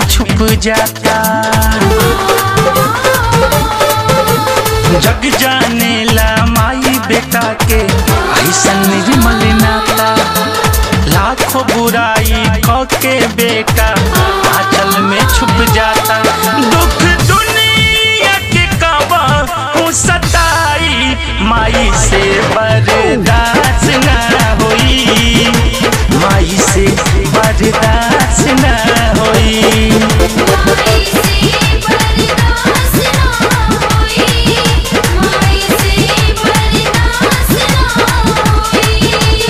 छुप जाता जग जाने ला माई बेटा के ऐसा निर्मल नाता लाखों बुराई क के बेटा आंचल में छुप जाता दुख दुनिया के कबा हूँ सताई माई से बर्दाश्त ना होई माई से बर्दाश्त ना होई माई से बर्दाश्त ना होई माई से बर्दाश्त ना होई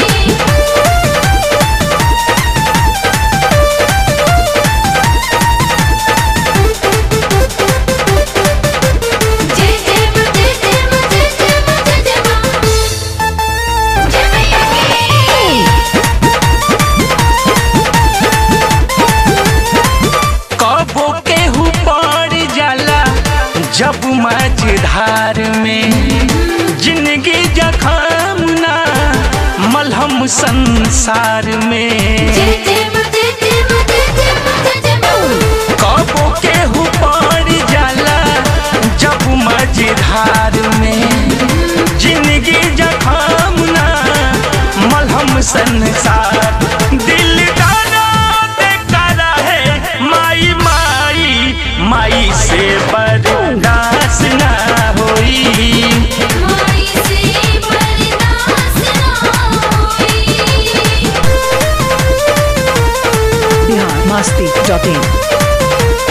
जय जय मा जय जय मा जय जय मा जय जय मा जय मैया की कबो केहू पड़ जाला जब मझधार में जिंदगी जखम ना मलहम संसार में जय जय मा जय जय मा जय जय मा जय जय मा कबो केहू पड़ जाला जब मझधार में जिंदगी जखम ना मलहम संसार दिल दाना बेकारा है माई माई माई से बर्दाश्त ना होई माई से बर्दाश्त ना होई बिहार मस्ती डॉट इन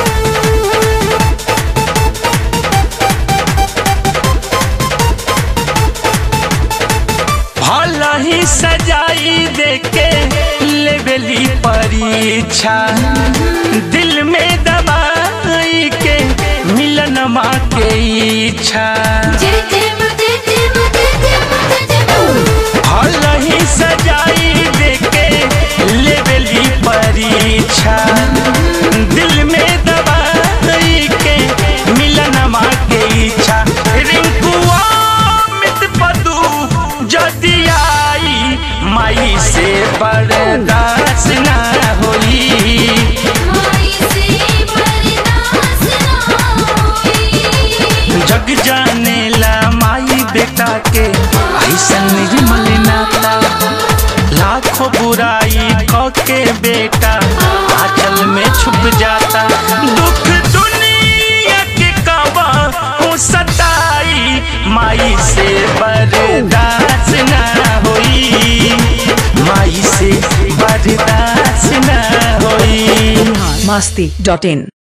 भला ही सजाई देके लेवली परीक्षा दिल में दबाई के मिलन माँ के इच्छा जय जय मा जय जय मा जय जय मा जय जय मा भला ही सजाई देके लेवली परीक्षा दिल में दबाई के मिलन माँ के इच्छा रिंकुआ मित पदू जदि आई माई से बर्दाश्त ना होई माई से बर्दाश्त ना होई जग जाने ला माई बेटा के ऐसा निर्मल नाता लाखों बुराई क के बेटा आंचल में छुप जाता दुख दुनिया के कबा हूँ सताई माई से बर्दाश्त ना होई माई से बर्दाश्त ना होई बिहार मस्ती डॉट इन